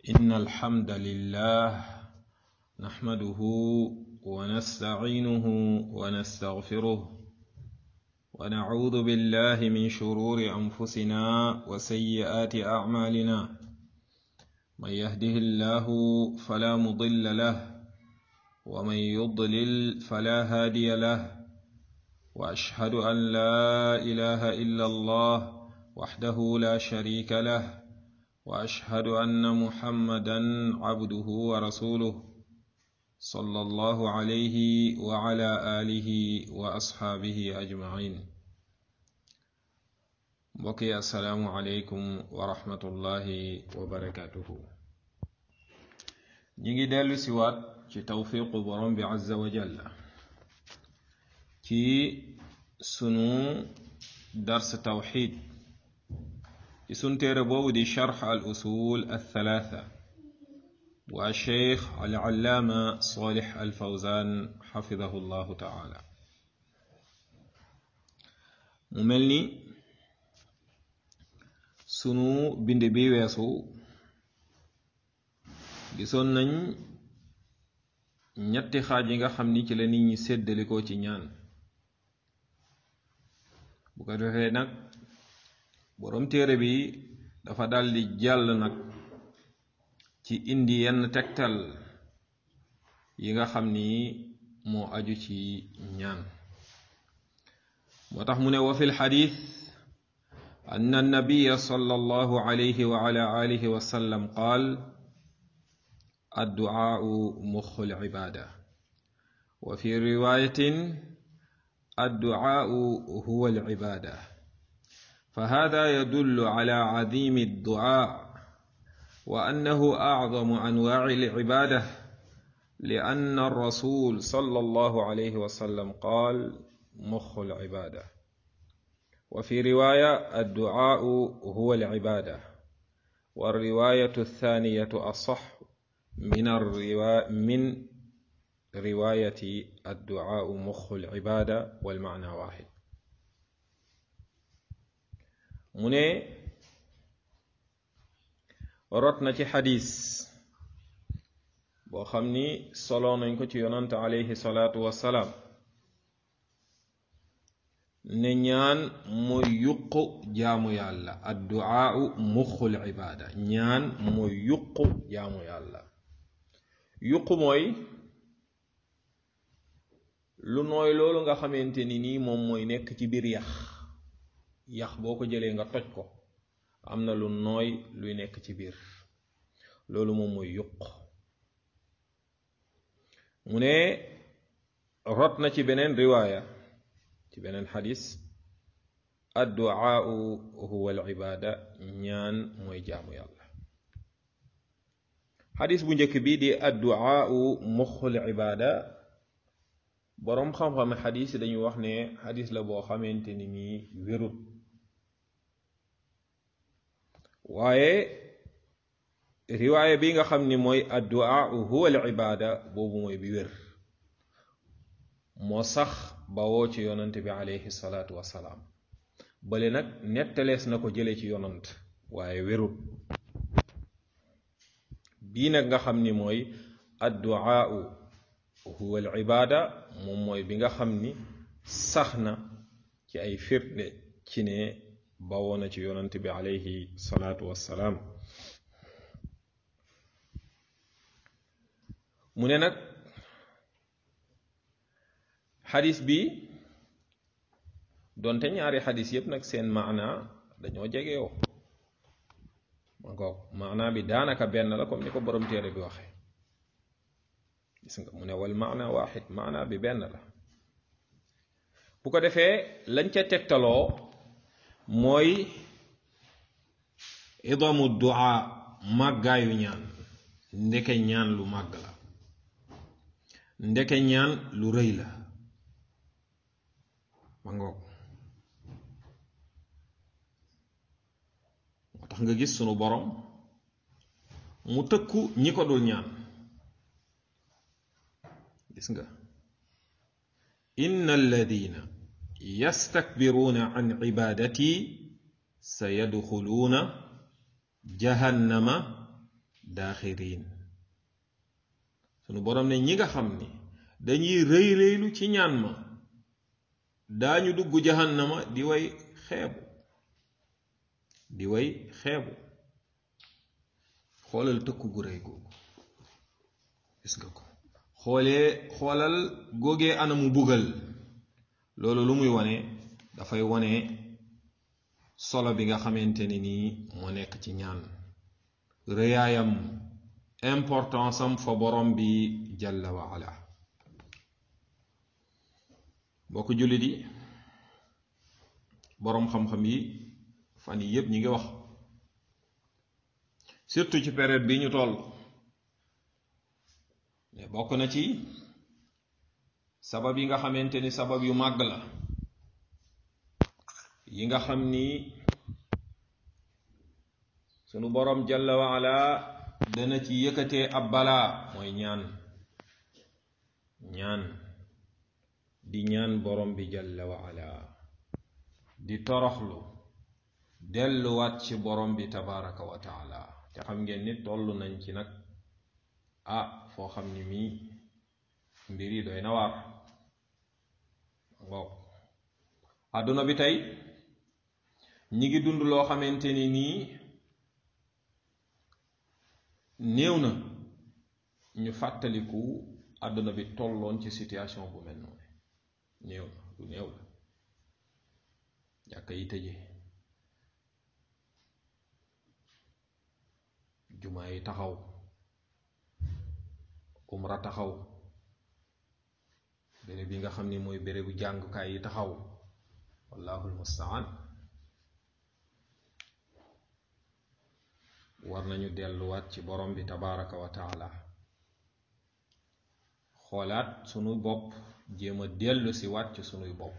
إن الحمد لله نحمده ونستعينه ونستغفره ونعوذ بالله من شرور أنفسنا وسيئات أعمالنا من يهده الله فلا مضل له ومن يضلل فلا هادي له وأشهد أن لا إله إلا الله وحده لا شريك له واشهد ان محمدا عبده ورسوله صلى الله عليه وعلى اله واصحابه اجمعين بقي السلام عليكم ورحمه الله وبركاته نيجي دلو سوات ci tawfiqu borom bi azza wa jalla ci sunu dars tawxid ci sun téere boobu di charx al usul althalatha bu alcheikh alallaama solix alfawzan xafidahu llahu taala mu mel ni sunu bind bi weesu gisoon nañ ñetti xaaj yi nga xam ni ci la nit ñi séddalikoo ci ñaan bu ko defee nag boroom téere bi dafa daldi jàll nag ci indi yenn tegtal yi nga xam ni moo aju ci ñaan moo tax mu ne wa fi lxadis an annabiya sallallahu alayhi wa ala alihi wa sallam qaal adduaau muxu lcibaada wa fi riwayatin adduaau huwa alcibaada فهذا يدل على عظيم الدعاء وانه اعظم انواع العباده لان الرسول صلى الله عليه وسلم قال مخ العباده وفي روايه الدعاء هو العباده والروايه الثانيه اصح من الروا من روايه الدعاء مخ العباده والمعنى واحد mu ne rot na ci xadis boo xam ni solo nañ ko ci yonante alayhi salaatu wassalaam ne ñaan mooy yuqu jaamu yàlla adduaau muxul ibaada ñaan mooy yuqu jaamu yàlla yuqu mooy lu nooy loolu nga xamante ni nii moom mooy nekk ci biir yax yax boo ko jëlee nga toj ko am na lu nooy luy nekk ci biir loolu moom mooy yuq mu ne rot na ci beneen riwaaya ci beneen xadis adduaau huwa al ibaada ñaan mooy jaamu yàlla xadis bu njëkk bi di adduaau muxul ibaada boroom xam-xam xadis yi dañuy wax ne xadis la boo xamante ni nii wérut waaye riwaaya bi nga xam ni mooy addu'a huwa al ibaada boobu mooy bi wér moo sax bawoo ci yonant bi alayhi salaatu wassalaam bale nag nettalees na ko jële ci yonant waaye wérut bii nag nga xam ni mooy addu'a huwa al ibaada moom mooy bi nga xam ni sax na ci ay firnde ci ne bawoo na ci yonant bi alayhi salaatu wassalaam mu ne nag xadis bi doonte ñaari xadis yépp nag seen maana dañoo jegewoo ma ngoog maana bi daanaka benn la comme ni ko borom téere bi waxe gis nga mu ne wal maana waaxid maana bi benn la bu ko defee lañ ca tegtaloo mooy idamu duaa màggaayu ñaan ndeke ñaan lu màgg la ndeke ñaan lu rëy la ma ngoog moo tax nga gis sunu borom mu tëkku ñi ko dul ñaan gis nga inna alladina yastakbiruuna an cibaadati sa yadxuluuna jahannama daaxirin sunu borom ne ñi nga xam ni dañuy rëy rëylu ci ñaan ma daañu dugg jahannama di way xeebu di way xeebu xoolal tëkku gu rëy googu gis nga ko xoolee xoolal góogee anamu bugal loolu lu muy wane dafay wane solo bi nga xamante ne nii moo nekk ci ñaan rëyaayam importance am fa borom bi jalla wa ala mbokk jullit yi boroom xam-xam yi fan yi yépp ñi ngi wax surtout ci période bi ñu toll mais bokk na ci sabab yi nga xamante ni sabab yu màgg la yi nga xam ni sunu boroom jalla wa ala dana ci yëkkatee ab balaa mooy ñaan ñaan di ñaan borom bi jalla wa ala di toroxlu delluwaat ci borom bi tabaraka wa taala te xam ngeen ni toll nañ ci nag ah foo xam ni mii mbir yi doy na waar ngoog àdduna bi tey ñi ngi dund loo xamante ni nii néew na ñu fàttaliku àdduna bi tolloon ci situation bu mel noonu néew na lu néew la jàkka yi tëje jumaa yi taxaw umra taxaw béréb yi nga xam ni mooy bérébu jàngukaay yi taxaw wallahul mustaan war nañu delluwaat ci borom bi tabaraka wa taala xoolaat sunu bopp jéem a dellu si waat ci sunuy bopp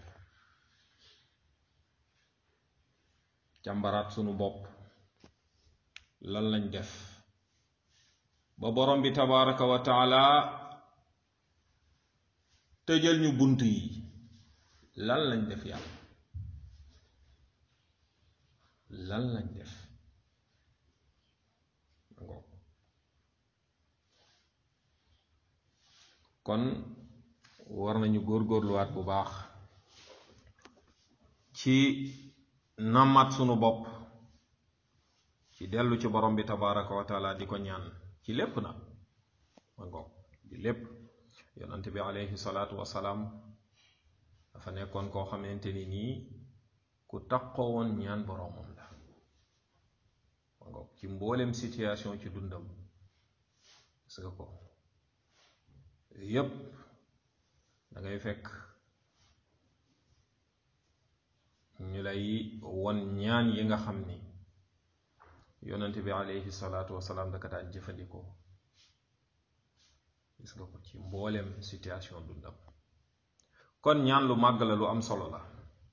càmbaraat sunu bopp lan lañ def ba borom bi tabaraka wa taala tëjal ñu bunt yi lan lañ def yàlla lan lañ def kon war nañu góorgóorluwaat bu baax ci nammat sunu bopp ci dellu ci borom bi tabaraka wa taala di ko ñaan ci lépp na ma ngoog di lépp yonante bi alayhi salaatu wasalaam dafa nekkoon koo xamante ni nii ku taqoo woon ñaan boromam la ma ngoog ci mboolem situation ci dundam gis nga ko yépp da ngay fekk ñu lay won ñaan yi nga xam ni yonante bi alayhi salaatu wasalaam daka daan jëfandikoo gis nga ko ci mboolem situation dundam kon ñaan lu màgg la lu am solo la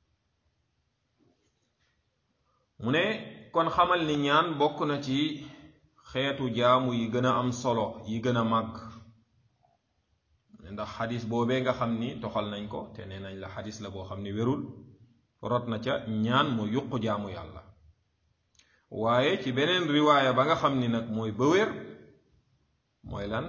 mu ne kon xamal ni ñaan bokk na ci xeetu jaamu yi gën a am solo yi gën a màgg ndax xadis boobee nga xam ni toxal nañ ko te nee nañ la xadis la boo xam ni wérul rot na ca ñaan mu yuqu jaamu yàlla waaye ci beneen riwaaya ba nga xam ni nag mooy ba wér mooy lan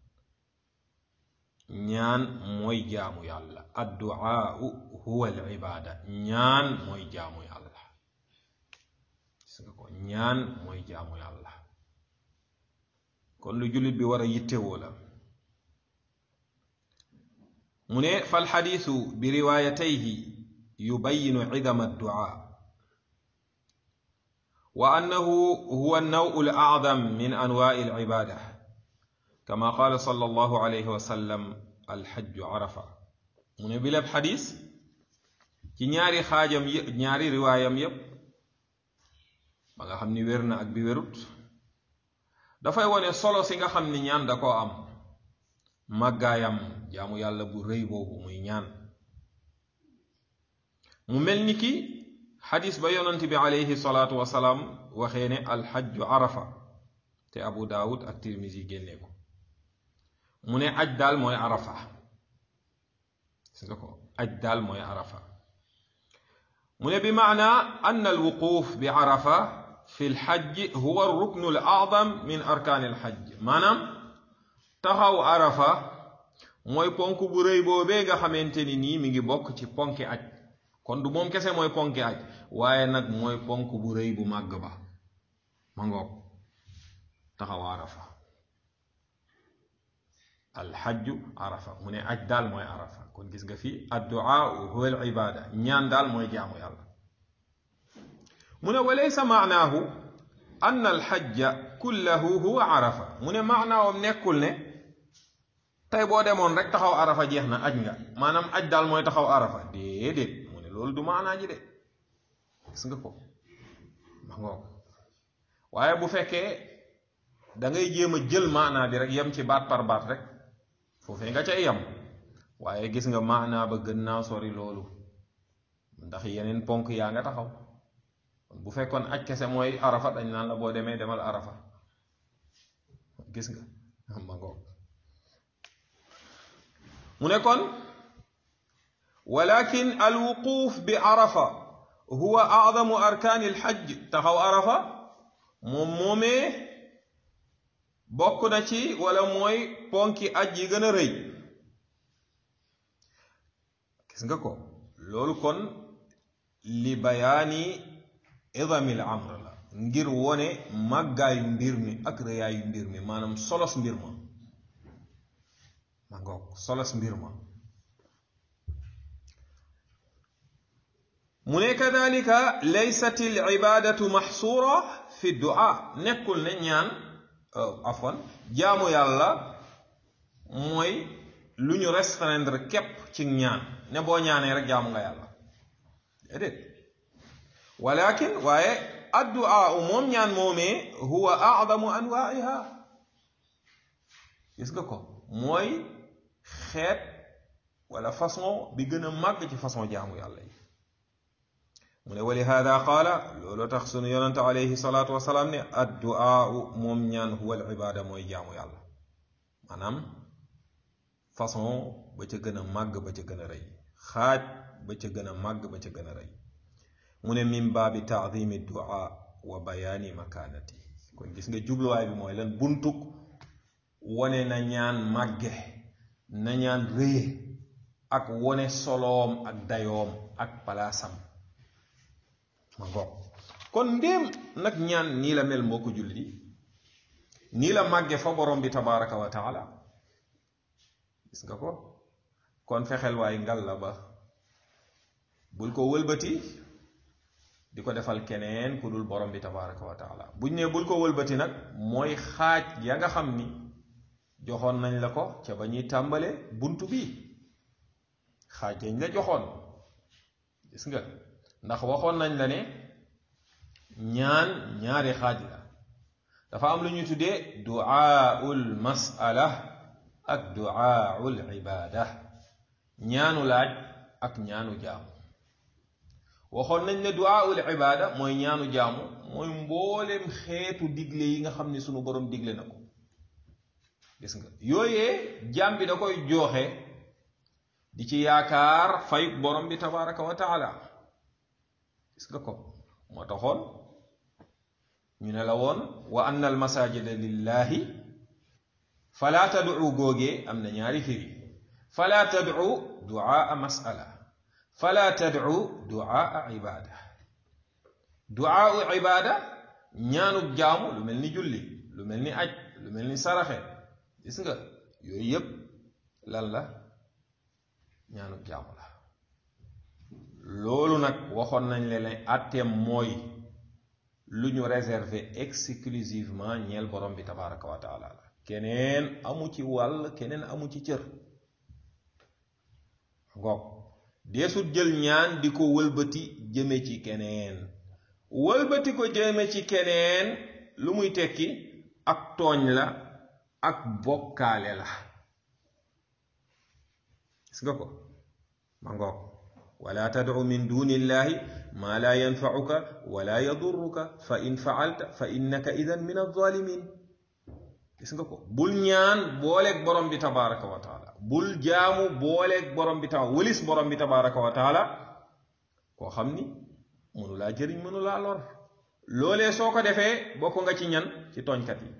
ñaan mooy jaamu yàlla adduaau huwa al ibaada ñaan mooy jaamu yàlla gis nga ko ñaan mooy jaamu yàlla kon lu jullit bi war a yittewoo la mu ne falxadiisu bi riwaayatayhi yubayinu cidama adduaa wa annahu huwa annawu al acdam min anwaai alcibaada kama qaala sallallahu alayhi wa sallam alxajju arafa mu ne bileb xadis ci ñaari xaajam yëpp ñaari riwaayam yépp ba nga xam ni wér na ak bi wérut dafay wone solo si nga xam ni ñaan da koo am màggaayam jaamu yàlla bu rëy boobu muy ñaan mu mel ni ki xadis ba yonent bi alayhi salaatu wasalaam waxee ne alxajju arafa te abu daawud ak tirmisi génnee ko mu ne aj daal mooy arafa gis nga ko aj daal mooy arafa mu ne bi maana ann alwuquuf bi arafa fi lxajji huwa ruknu l acdam min arkaani lxajj maanaam taxaw arafa mooy ponk bu rëy boobee nga xamante ni nii mi ngi bokk ci ponki aj kon du moom kese mooy ponki aj waaye nag mooy ponk bu rëy bu màgg ba ma ngoog taxaw arafa alxajju arafa mu ne aj daal mooy arafa kon gis nga fii adduaa huwa al ibada ñaan daal mooy jaamu yàlla mu ne wa laysa maanaahu anna alxajja kullahu huwa arafa mu ne maanaawam nekkul ne tey boo demoon rek taxaw arafa jeex na aj nga maanaam aj daal mooy taxaw arafa déedéet mu ne loolu du maanaa ji de gis nga ko ma ngoog waaye bu fekkee da ngay jéem a jël maanaa bi rek yem ci baat par baat rek foofee nga cay yem waaye gis nga maanaa ba gën naa sori loolu ndax yeneen ponk yaa nga taxaw bu fekkoon aj kese mooy arafa dañ naan la boo demee demal arafa gis nga ma ngoog mu ne kon walakin alwuquuf bi arafa huwa acdamu arkaani alxajj taxaw arafa moom moomee bokk na ci wala mooy ponki aj yi gën a rëy gis nga ko loolu kon li bayaani idamil amr la ngir wone màggaayu mbir mi ak rëyaayu mbir mi maanaam solos mbir ma ma ngoog solos mbir ma mu ne kadalika laysat al ibadatu maxsuura fi du'a nekkul ne ñaan afwan jaamu yàlla mooy lu ñu restreindre képp ci ñaan ne boo ñaanee rek jaamu nga yàlla déedéet walakin waaye addu'a moom ñaan moomee huwa a'zamu anwa'iha gis nga ko mooy xeet wala façon bi gën a màgg ci façon jaamu yàlla yi mu ne wa lihaada qaala loolu tax sunu yonente alayhi salaatu wasalaam ne addu'a moom ñaan huwa al ibaada mooy jaamu yàlla maanaam façon ba ca gën a màgg ba ca gën a rëy xaaj ba ca gën a màgg ba ca gën a rëy mu ne min baabi taadimi du'a wa bayaani makaanati kon gis nga jubluwaay bi mooy lan buntuk wone na ñaan màgge na ñaan rëye ak wone soloom ak dayoom ak palaasam ma ngoog kon ndéem nag ñaan nii la mel mbokku jullit yi nii la màgge fa borom bi tabaraka wa taala gis nga ko kon fexeel waay ngal la ba bul ko wëlbati di ko defal keneen ku dul borom bi tabaraka wa taala buñ ne bul ko wëlbati nag mooy xaaj ya nga xam ni joxoon nañ la ko ca ba ñuy tàmbale buntu bi xaaj yañ la joxoon gis nga ndax waxoon nañ la ne ñaan ñaari xaaj la dafa am lu ñu tuddee duaaul masala ak duaaul ibaada ñaanu laaj ak ñaanu jaamu waxoon nañ ne duaaul ibaada mooy ñaanu jaamu mooy mbooleem xeetu digle yi nga xam ne sunu borom digle na ko gis nga yooyee jaam bi da koy jooxe di ci yaakaar fay borom bi tabaraka wa taala gis nga ko moo taxoon ñu ne la woon wa anna al masajida lillahi fala tad'u góogee am na ñaari firi fala tad'u duaa masala fala tad'u duaa ibada duaa ibada ñaanug jaamu lu mel ni julli lu mel ni aj lu mel ni saraxe gis nga yooyu yépp lan la ñaanug jaamu la loolu nag waxoon nañ leen ne atteem mooy lu ñu réservé exclusivement ñeel borom bi tabaraka wa taala la keneen amu ci wàll keneen amu ci cër ngoog deesut jël ñaan di ko wëlbati jëme ci keneen wëlbati ko jëme ci keneen lu muy tekki ak tooñ la ak bokkaale la gis nga ko ma ngoog wala tadcu min duni illahi ma la yanfacuka wala yadurruka fa in facalta fa innaka idan min alzalimin gis nga ko bul ñaan booleeg borom bi tabaraka wa taala bul jaamu booleeg borom bi taala wëlis borom bi tabaraka wa taala koo xam ni mënu laa jëriñ mënu laa lor loolee soo ko defee bokk nga ci ñan ci tooñkat yi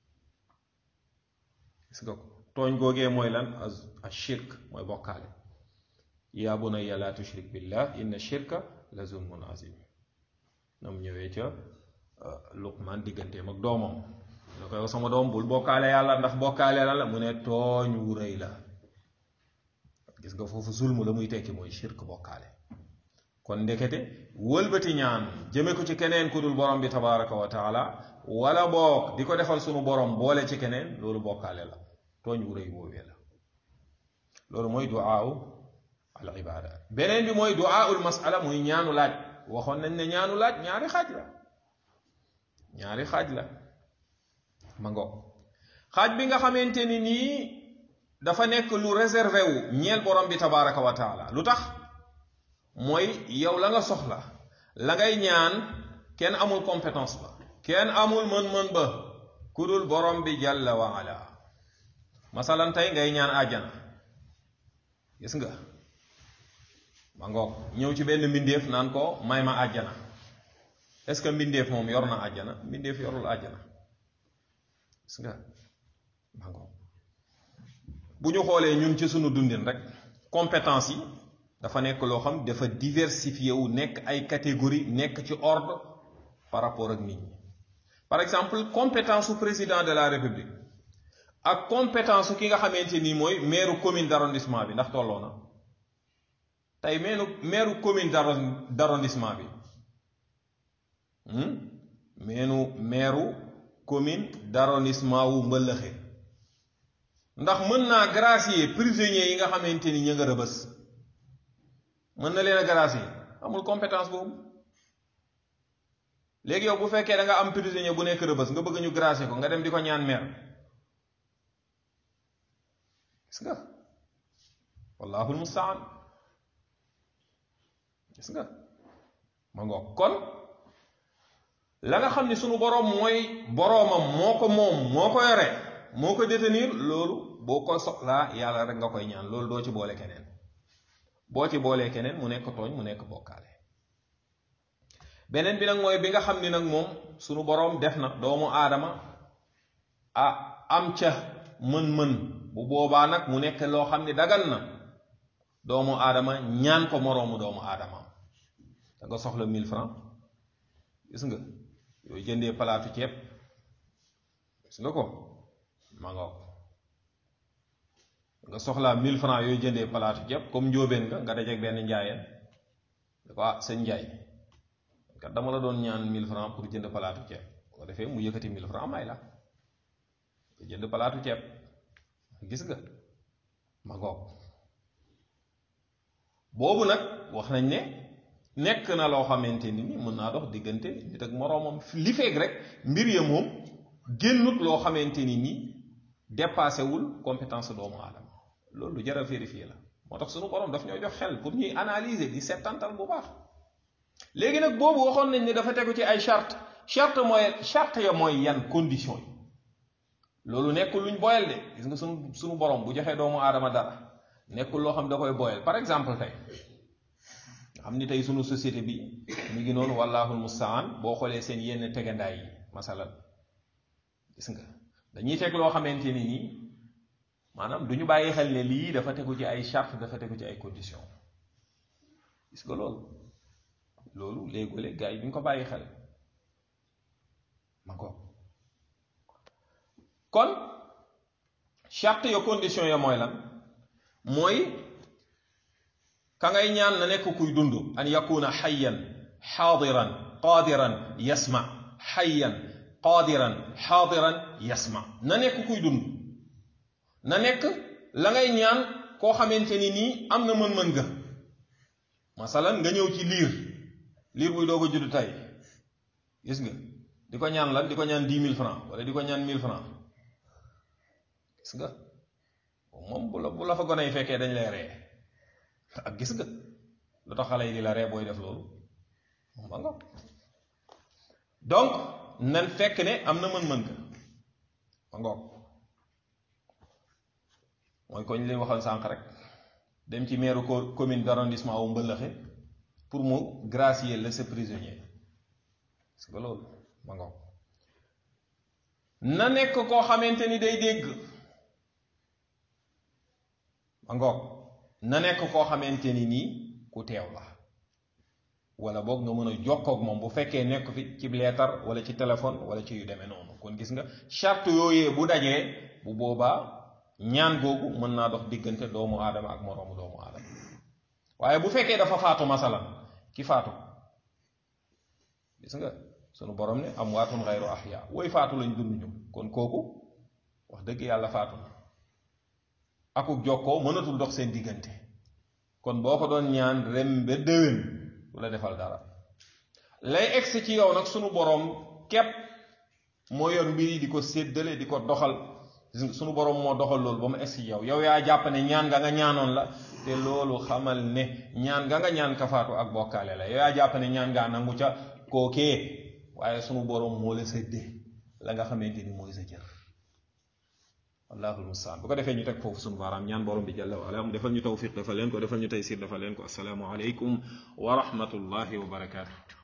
gis nga ko tooñ googee mooy lan a shirk mooy bokkaale yaa bunayya laa tushrik billah inna shirka la zulmun azim nam ñëwee ca luqman digganteem ak doomam da koy wax sama doom bul bokkaale yàlla ndax bokkaale la la mu ne tooñ wu rëy la gis nga foofu zulmu la muy tekki mooy shirk bokkaale kon ndekete wëlbati ñaan jëme ko ci keneen ku dul borom bi tabaraka wa taala wala boog di ko defal sunu borom boole ci keneen loolu bokkaale la tooñ wu rëy boobee la loolu mooy duaawu al ibada beneen bi mooy duaaul masala muy ñaanu laaj waxoon nañ ne ñaanu laaj ñaari xaaj la ñaari xaaj la ma ngo xaaj bi nga xamante ni nii dafa nekk lu réservé wu ñeel borom bi tabaraka wa taala lu tax mooy yow la nga soxla la ngay ñaan kenn amul compétence ba kenn amul mën-mën ba ku dul borom bi jalla wa ala masalan tey ngay ñaan àjjana gis nga ma ngoog ñëw ci benn mbindeef naan ko may ma àjjana est-ce que mbindeef moom yor na àjjana mbindeef yorul àjjana gis nga ma ngoog bu ñu xoolee ñun ci sunu dundin rek compétence yi dafa nekk loo xam dafa diversifié wu nekk ay catégorie nekk ci ordre par rapport ak nit ñi par exemple compétence su président de la république ak compétence su ki nga xamante ni mooy maire commune d'arrondissement bi ndax tolloo na tey meenu maire commune d'arrondissement bi meenu maire commune d'arrondissement wu mbëllëxe ndax mën naa gracier prisonniers yi nga xamante ni ñu nga rëbës mën na leen a gracier amul compétence boobu léegi yow bu fekkee da nga am prisonnier bu nekk rëbës nga bëgg ñu gracier ko nga dem di ko ñaan meer gis nga wallahul mustaan gis nga ma ngoog kon la nga xam ni sunu boroom mooy boroomam moo ko moom moo ko yore moo ko détenir loolu boo ko soxlaa yàlla rek nga koy ñaan loolu doo ci boole keneen boo ci boolee keneen mu nekk tooñ mu nekk bokkaale beneen bi nag mooy bi nga xam ni nag moom sunu boroom def na doomu aadama ah am ca mën-mën bu boobaa nag mu nekk loo xam ni dagan na doomu aadama ñaan ko moroomu doomu aadama da nga soxla 1000 francs gis nga yooyu jëndee palaatu ceeb gis nga ko ma nga nga soxlaa 1000 francs yooyu jëndee palaatu ceeb comme njóobeen nga nga dajeek benn njaayeen da ko ah sëñ njaay kat dama la doon ñaan 1000 francs pour jënd palaatu ceeb ko defee mu yëkkati 1000 francs may la nga jënd palaatu ceeb gis nga ma ngoog boobu nag wax nañ ne nekk na loo xamante ni ni mën naa dox diggante nit ak moroomam li feeg rek mbir ya moom génnut loo xamante ni nii dépassé wul compétence doomu aadama loolu lu jar a vérifier la moo tax sunu borom daf ñoo jox xel pour ñuy analyser di settantal bu baax léegi nag boobu waxoon nañ ne dafa tegu ci ay charte charte mooy charte ya mooy yan condition yi loolu nekkul luñ boyal de gis nga sunu sunu borom bu joxee doomu aadama dara nekkul loo xam da koy boyal par exemple tey nga xam ni tey sunu société bi mu ngi noonu wallahul mustaan boo xoolee seen yenn tegandaay yi masalan gis nga dañuy teg loo xamante ni nii maanaam du ñu bàyyi xel ne lii dafa tegu ci ay charte dafa tegu ci ay condition gis nga loolu loolu léegole gars yi duñ ko bàyyi xel ma ko kon charte ya condition ya mooy lan mooy ka ngay ñaan na nekk kuy dund an yakuna xayan xaadiran qaadiran yasma xayan qaadiran xaadiran yasma na nekk kuy dund na nekk la ngay ñaan koo xamante ni nii am na mën-mën nga masalan nga ñëw ci liir liir buy doog a judd tey gis nga di ko ñaan lan di ko ñaan dix mille francs wala di ko ñaan mille francs gis nga moom bu la bu la fa gone yi fekkee dañ lay ree ak gis nga lu tax xale yi di la ree booy def loolu moom ba nga donc nan fekk ne am na mën-mën nga ma ngoog mooy ko ñu leen waxoon sànq rek dem ci maire commune d'arrondissement wu mbëllëxe pour mu gracier la sa prisonnier parce que loolu ma ngoog na nekk koo xamante ni day dégg ma ngoog na nekk koo xamante ni nii ku teew la wala boog nga mën a jokkoog moom bu fekkee nekk fi ci leetar wala ci téléphone wala ci yu demee noonu kon gis nga charte yooyee bu dajee bu boobaa ñaan googu mën naa dox diggante doomu aadama ak moroomu doomu aadama waaye bu fekkee dafa faatu masalan ki faatu gis nga sunu borom ne am waatun xayru ahya woy faatu lañ dund ñu kon kooku wax dëgg yàlla faatu na akuk jokkoo mënatul dox seen diggante kon boo ko doon ñaan rem ba déwén du la defal dara lay egsi ci yow nag sunu borom képp moo yor mbir yi di ko séddale di ko doxal sunu borom moo doxal loolu ba mu egsi ci yow yow yaa jàpp ne ñaan nga nga ñaanoon la te loolu xamal ne ñaan nga nga ñaan kafaatu ak bokkaale la yow yaa jàpp ne ñaan ngaa nangu ca kookee waaye sunu borom moo la séddee la nga xamante ni mooy sa jër wallaahu almustaan bu ko defee ñu teg foofu sunu baaraam ñaan borom bi jalla wa ala mu defal ñu tawfiq defal leen ko defal ñu taysir defal leen ko assalaamu aleykum wa rahmatullahi wa barakaatu